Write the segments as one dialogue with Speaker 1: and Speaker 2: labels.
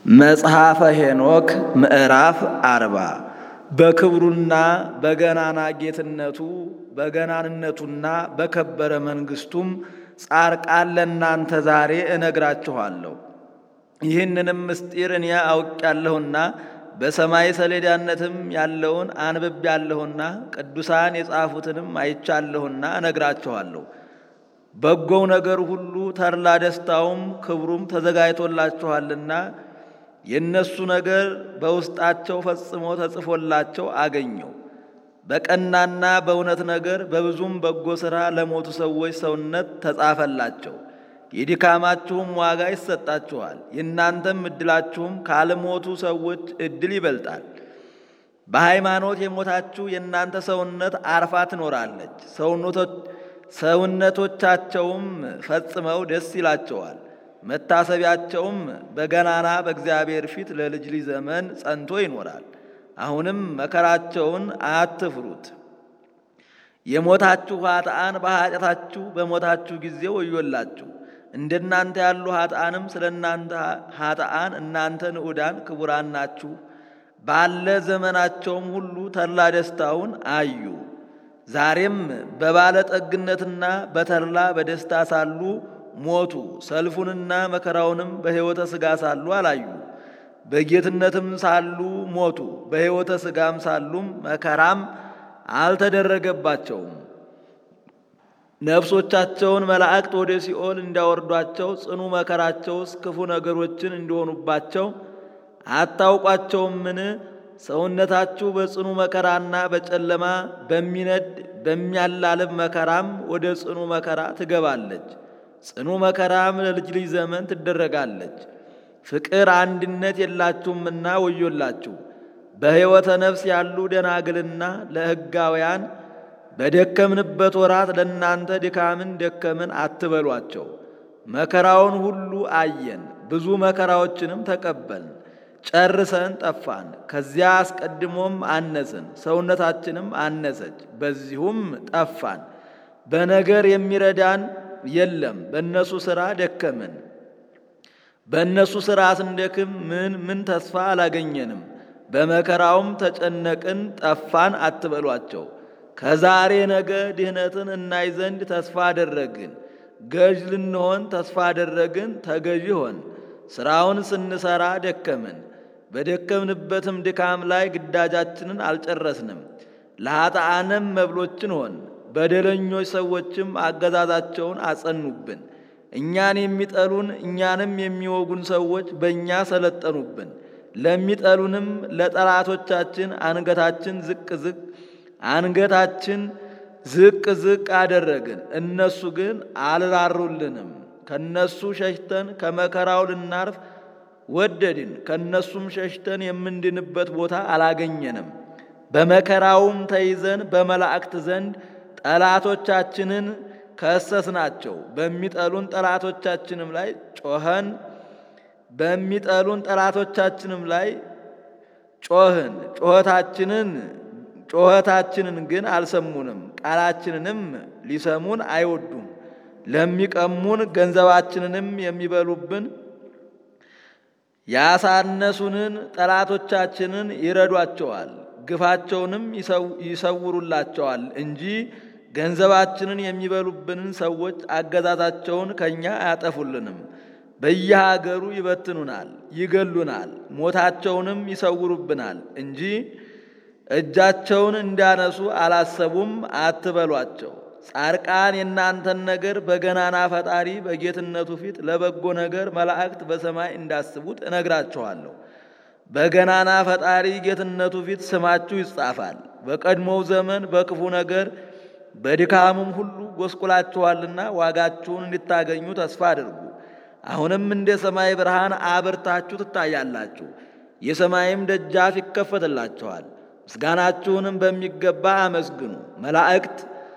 Speaker 1: መጽሐፈ ሄኖክ ምዕራፍ አርባ በክብሩና በገናና ጌትነቱ በገናንነቱና በከበረ መንግሥቱም ጻርቃን ለእናንተ ዛሬ እነግራችኋለሁ። ይህንንም ምስጢር እኔ አውቄያለሁና በሰማይ ሰሌዳነትም ያለውን አንብቤያለሁና ቅዱሳን የጻፉትንም አይቻለሁና እነግራችኋለሁ። በጎው ነገር ሁሉ ተድላ ደስታውም ክብሩም ተዘጋጅቶላችኋልና የእነሱ ነገር በውስጣቸው ፈጽሞ ተጽፎላቸው አገኘው። በቀናና በእውነት ነገር በብዙም በጎ ሥራ ለሞቱ ሰዎች ሰውነት ተጻፈላቸው። የድካማችሁም ዋጋ ይሰጣችኋል። የእናንተም ዕድላችሁም ካልሞቱ ሰዎች ዕድል ይበልጣል። በሃይማኖት የሞታችሁ የእናንተ ሰውነት አርፋ ትኖራለች። ሰውነቶቻቸውም ፈጽመው ደስ ይላቸዋል። መታሰቢያቸውም በገናና በእግዚአብሔር ፊት ለልጅ ልጅ ዘመን ጸንቶ ይኖራል። አሁንም መከራቸውን አትፍሩት። የሞታችሁ ኃጥአን በኃጢአታችሁ በሞታችሁ ጊዜ ወዮላችሁ። እንደናንተ ያሉ ኃጥአንም ስለ እናንተ ኃጥአን እናንተ ንዑዳን ክቡራን ናችሁ። ባለ ዘመናቸውም ሁሉ ተድላ ደስታውን አዩ። ዛሬም በባለጠግነትና በተድላ በደስታ ሳሉ ሞቱ። ሰልፉንና መከራውንም በሕይወተ ሥጋ ሳሉ አላዩ። በጌትነትም ሳሉ ሞቱ። በሕይወተ ሥጋም ሳሉም መከራም አልተደረገባቸውም። ነፍሶቻቸውን መላእክት ወደ ሲኦል እንዲያወርዷቸው ጽኑ መከራቸውስ ክፉ ነገሮችን እንዲሆኑባቸው አታውቋቸውምን? ሰውነታችሁ በጽኑ መከራና በጨለማ በሚነድ በሚያላልብ መከራም ወደ ጽኑ መከራ ትገባለች። ጽኑ መከራም ለልጅ ልጅ ዘመን ትደረጋለች። ፍቅር አንድነት የላችሁምና ወዮላችሁ። በሕይወተ ነፍስ ያሉ ደናግልና ለሕጋውያን በደከምንበት ወራት ለእናንተ ድካምን ደከምን አትበሏቸው። መከራውን ሁሉ አየን፣ ብዙ መከራዎችንም ተቀበልን። ጨርሰን ጠፋን። ከዚያ አስቀድሞም አነስን፣ ሰውነታችንም አነሰች፣ በዚሁም ጠፋን። በነገር የሚረዳን የለም፣ በእነሱ ሥራ ደከምን። በእነሱ ሥራ ስንደክም ምን ምን ተስፋ አላገኘንም። በመከራውም ተጨነቅን፣ ጠፋን አትበሏቸው። ከዛሬ ነገ ድህነትን እናይ ዘንድ ተስፋ አደረግን። ገዥ ልንሆን ተስፋ አደረግን፣ ተገዢ ሆን። ሥራውን ስንሠራ ደከምን። በደከምንበትም ድካም ላይ ግዳጃችንን አልጨረስንም። ለኃጥአንም መብሎችን ሆን። በደለኞች ሰዎችም አገዛዛቸውን አጸኑብን። እኛን የሚጠሉን እኛንም የሚወጉን ሰዎች በእኛ ሰለጠኑብን። ለሚጠሉንም ለጠላቶቻችን አንገታችን ዝቅ ዝቅ አንገታችን ዝቅ ዝቅ አደረግን። እነሱ ግን አልራሩልንም። ከነሱ ሸሽተን ከመከራው ልናርፍ ወደድን። ከነሱም ሸሽተን የምንድንበት ቦታ አላገኘንም። በመከራውም ተይዘን በመላእክት ዘንድ ጠላቶቻችንን ከሰስናቸው። በሚጠሉን ጠላቶቻችንም ላይ ጮኸን በሚጠሉን ጠላቶቻችንም ላይ ጮህን። ጮኸታችንን ጮኸታችንን ግን አልሰሙንም። ቃላችንንም ሊሰሙን አይወዱም። ለሚቀሙን ገንዘባችንንም የሚበሉብን ያሳነሱንን ጠላቶቻችንን ይረዷቸዋል፣ ግፋቸውንም ይሰውሩላቸዋል እንጂ ገንዘባችንን የሚበሉብንን ሰዎች አገዛዛቸውን ከእኛ አያጠፉልንም። በየሀገሩ ይበትኑናል፣ ይገሉናል፣ ሞታቸውንም ይሰውሩብናል እንጂ እጃቸውን እንዲያነሱ አላሰቡም አትበሏቸው። ጻድቃን የእናንተን ነገር በገናና ፈጣሪ በጌትነቱ ፊት ለበጎ ነገር መላእክት በሰማይ እንዳስቡት እነግራችኋለሁ። በገናና ፈጣሪ ጌትነቱ ፊት ስማችሁ ይጻፋል። በቀድሞው ዘመን በክፉ ነገር በድካሙም ሁሉ ጎስቁላችኋልና ዋጋችሁን እንድታገኙ ተስፋ አድርጉ። አሁንም እንደ ሰማይ ብርሃን አብርታችሁ ትታያላችሁ። የሰማይም ደጃፍ ይከፈትላችኋል። ምስጋናችሁንም በሚገባ አመስግኑ። መላእክት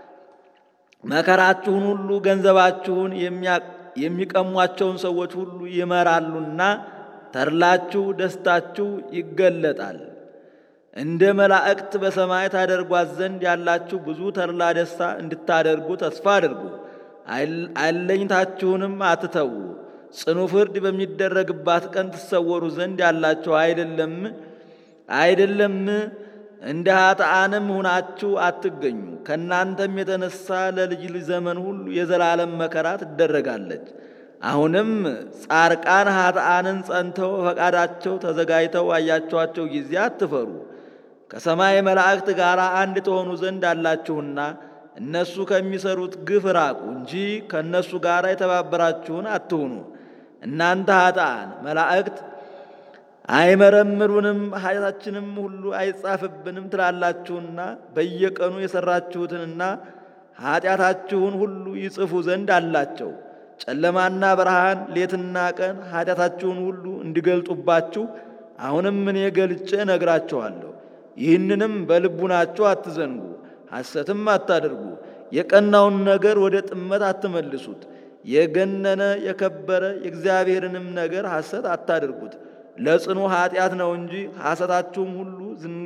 Speaker 1: መከራችሁን ሁሉ ገንዘባችሁን የሚቀሟቸውን ሰዎች ሁሉ ይመራሉና ተድላችሁ ደስታችሁ ይገለጣል። እንደ መላእክት በሰማይ ታደርጓት ዘንድ ያላችሁ ብዙ ተድላ ደስታ እንድታደርጉ ተስፋ አድርጉ። አለኝታችሁንም አትተዉ። ጽኑ ፍርድ በሚደረግባት ቀን ትሰወሩ ዘንድ ያላችሁ አይደለም አይደለም እንደ ኃጥአንም ሁናችሁ አትገኙ። ከእናንተም የተነሳ ለልጅ ልጅ ዘመን ሁሉ የዘላለም መከራ ትደረጋለች። አሁንም ጻርቃን ኃጥአንን ጸንተው ፈቃዳቸው ተዘጋጅተው አያችኋቸው ጊዜ አትፈሩ። ከሰማይ መላእክት ጋር አንድ ተሆኑ ዘንድ አላችሁና እነሱ ከሚሰሩት ግፍ ራቁ እንጂ ከእነሱ ጋር የተባበራችሁን አትሁኑ። እናንተ ኃጥአን መላእክት አይመረምሩንም ኃጢአታችንም ሁሉ አይጻፍብንም ትላላችሁና በየቀኑ የሰራችሁትንና ኃጢአታችሁን ሁሉ ይጽፉ ዘንድ አላቸው። ጨለማና ብርሃን ሌትና ቀን ኃጢአታችሁን ሁሉ እንዲገልጡባችሁ አሁንም እኔ ገልጬ ነግራችኋለሁ። ይህንንም በልቡናችሁ አትዘንጉ፣ ሐሰትም አታደርጉ። የቀናውን ነገር ወደ ጥመት አትመልሱት። የገነነ የከበረ የእግዚአብሔርንም ነገር ሐሰት አታድርጉት። ለጽኑ ኃጢአት ነው እንጂ ሐሰታችሁም ሁሉ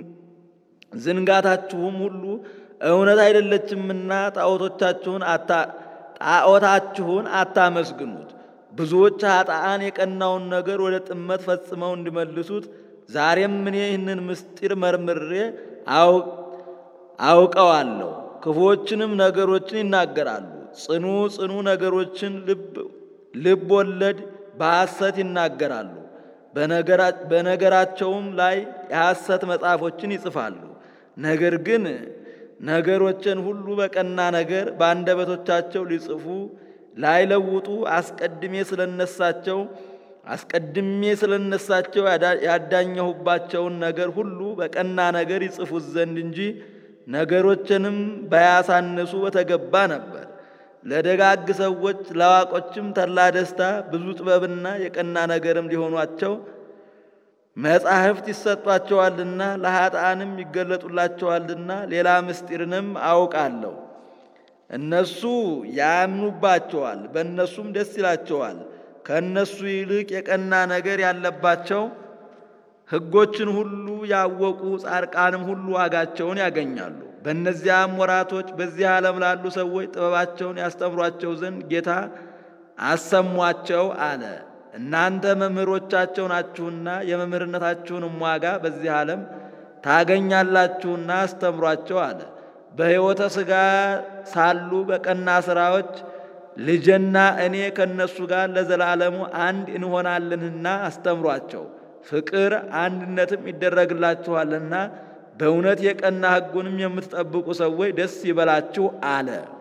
Speaker 1: ዝንጋታችሁም ሁሉ እውነት አይደለችምና ጣዖቶቻችሁን ጣዖታችሁን አታመስግኑት። ብዙዎች ኃጥአን የቀናውን ነገር ወደ ጥመት ፈጽመው እንዲመልሱት ዛሬም እኔ ይህንን ምስጢር መርምሬ አውቀዋለሁ። ክፉዎችንም ነገሮችን ይናገራሉ። ጽኑ ጽኑ ነገሮችን ልብ ወለድ በሐሰት ይናገራሉ። በነገራቸውም ላይ የሐሰት መጽሐፎችን ይጽፋሉ። ነገር ግን ነገሮችን ሁሉ በቀና ነገር በአንደበቶቻቸው ሊጽፉ ላይለውጡ አስቀድሜ ስለነሳቸው አስቀድሜ ስለነሳቸው ያዳኘሁባቸውን ነገር ሁሉ በቀና ነገር ይጽፉት ዘንድ እንጂ ነገሮችንም ባያሳንሱ በተገባ ነበር። ለደጋግ ሰዎች ለዋቆችም ተድላ ደስታ ብዙ ጥበብና የቀና ነገርም ሊሆኗቸው መጻሕፍት ይሰጧቸዋልና ለኃጥአንም ይገለጡላቸዋልና ሌላ ምስጢርንም አውቃለሁ። እነሱ ያምኑባቸዋል፣ በእነሱም ደስ ይላቸዋል። ከእነሱ ይልቅ የቀና ነገር ያለባቸው ሕጎችን ሁሉ ያወቁ ጻድቃንም ሁሉ ዋጋቸውን ያገኛሉ። በእነዚያም ወራቶች በዚህ ዓለም ላሉ ሰዎች ጥበባቸውን ያስተምሯቸው ዘንድ ጌታ አሰሟቸው አለ። እናንተ መምህሮቻቸው ናችሁና የመምህርነታችሁንም ዋጋ በዚህ ዓለም ታገኛላችሁና አስተምሯቸው አለ። በሕይወተ ሥጋ ሳሉ በቀና ሥራዎች ልጅና እኔ ከእነሱ ጋር ለዘላለሙ አንድ እንሆናለንና አስተምሯቸው። ፍቅር አንድነትም ይደረግላችኋልና በእውነት የቀና ሕጉንም የምትጠብቁ ሰዎች ደስ ይበላችሁ አለ።